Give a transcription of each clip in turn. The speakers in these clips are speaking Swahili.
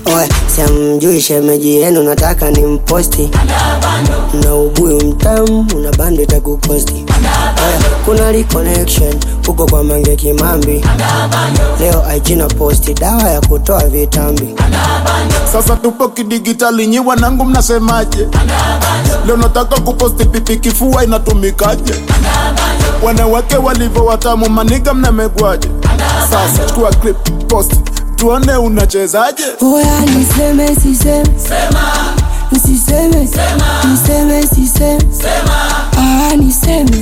Oya, siamjui shemeji yenu, nataka ni mposti na ubuyu mtamu, una bando itakukosti. Oya, kuna reconnection huko kwa Mange Kimambi, leo IG na posti dawa ya kutoa vitambi. Sasa tupo kidigitali, nyi wanangu mnasemaje? Leo nataka kuposti pipi, kifua inatumikaje? Wanawake walivyo watamu, maniga mnamegwaje? Sasa chukua clip, post, tuone unachezaje. Oya, niseme siseme, nisiseme, niseme siseme, ah, niseme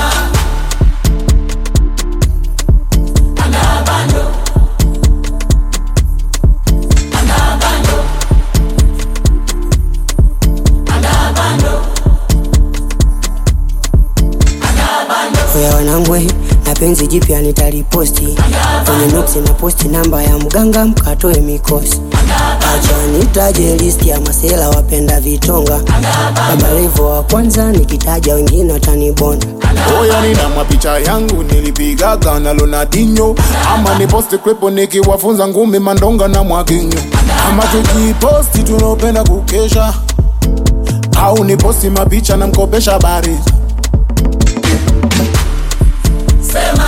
Oya wanangwe, na penzi jipya nitaliposti kwenye mix na posti namba ya mganga mkatoe mikosi. Acha nitaje listi ya masela wapenda vitonga, Baba Levo wa kwanza nikitaja wengine watanibonda. Oya, nina mapicha yangu nilipigaga na Ronaldinho, ama ni posti clip nikiwafunza ngumi mandonga na mwakinyo, ama tukiposti tunaopenda kukesha, au ni posti mapicha na mkopesha bari Sema